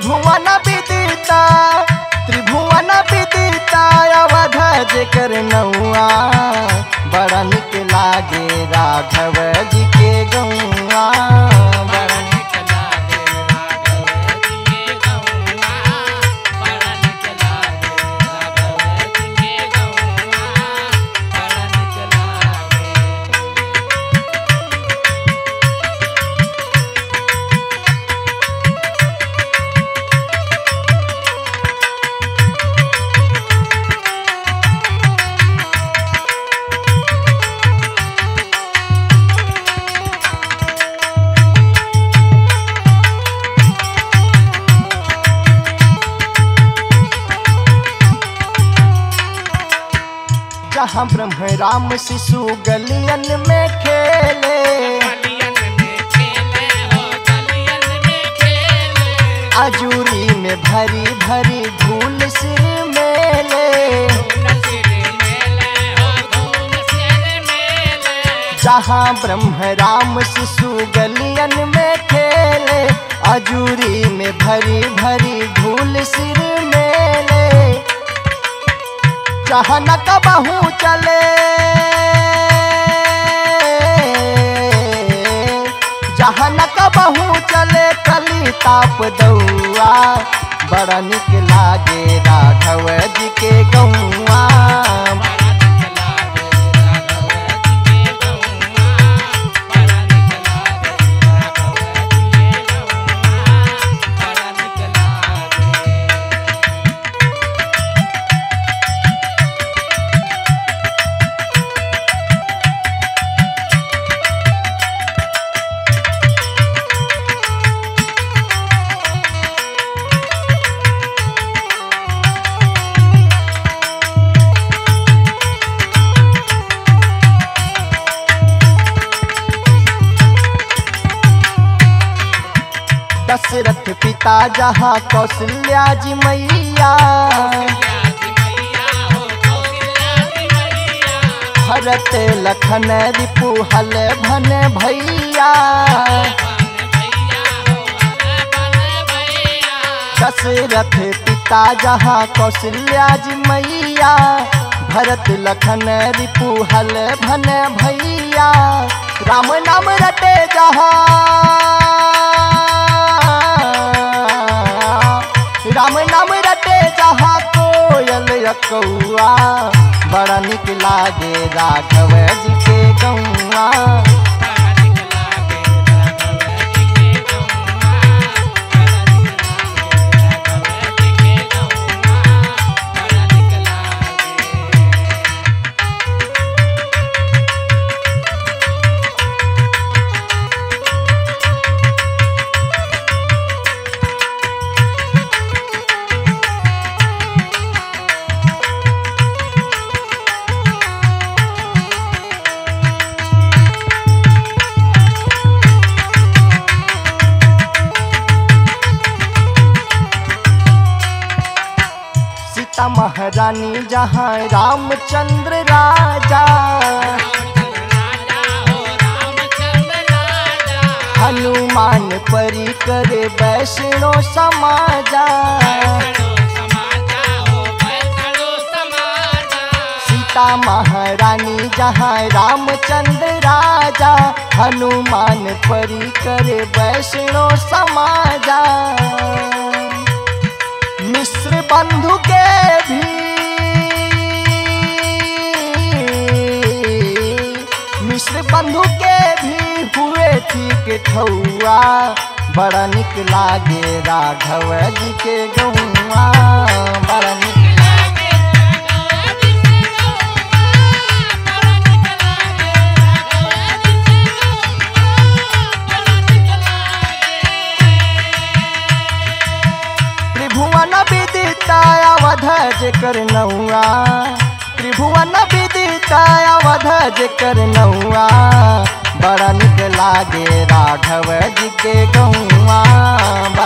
त्रिभुवन विदिता त्रिभुवन विदिता अवध जेकर नौआ बड़ा निक लागे राघव जी के गौआ बड़ा निक लागे राघव जी के गौआ बड़ा निक लागे राघव जी के गौआ बड़ा निक लागे जहाँ ब्रह्म राम शिशु गलियन में खेले गलियन में खेले हो गलियन में खेले अजूरी में भरी भरी धूल सिर मेले धूल सिर मेले हो धूल सिर मेले जहाँ ब्रह्म राम शिशु गलियन में खेले अजूरी में भरी भरी धूल सिर मेले जहाँ न कबहू चले जहाँ न कबहू चले कली ताप दौआ बड़ा निक लागे राघव जी के गौआ बड़ा निक लागे राघव जी के गौआ बड़ा निक लागे राघव जी के गौआ बड़ा निक लागे दशरथ पिता जहाँ कौशल्या जी मैया भरत लखन रिपु हल भन भैया दशरथ पिता जहाँ कौशल्या जी मैया भरत लखन रिपु हल भन भैया राम नाम रटे जहाँ राम नाम रटे जहाँ कोयल कौआ बड़ा निक लागे राघव जी के गौआ सीता महारानी जहाँ रामचंद्र राजा हनुमान परी करे वैष्णो समाजा सीता महारानी जहाँ रामचंद्र राजा हनुमान परी करे वैष्णो समाजा मिश्र बंधु के भी मिश्र बंधु के भी हुए ठीक ठौआ बड़ा निक लागे राघव जी के गौआ बड़ा निक त्रिभुवन विदिता अवध जेकर नौआ त्रिभुवन विदिता अवध जेकर नौआ बड़ा निक लागे राघव जी के गौआ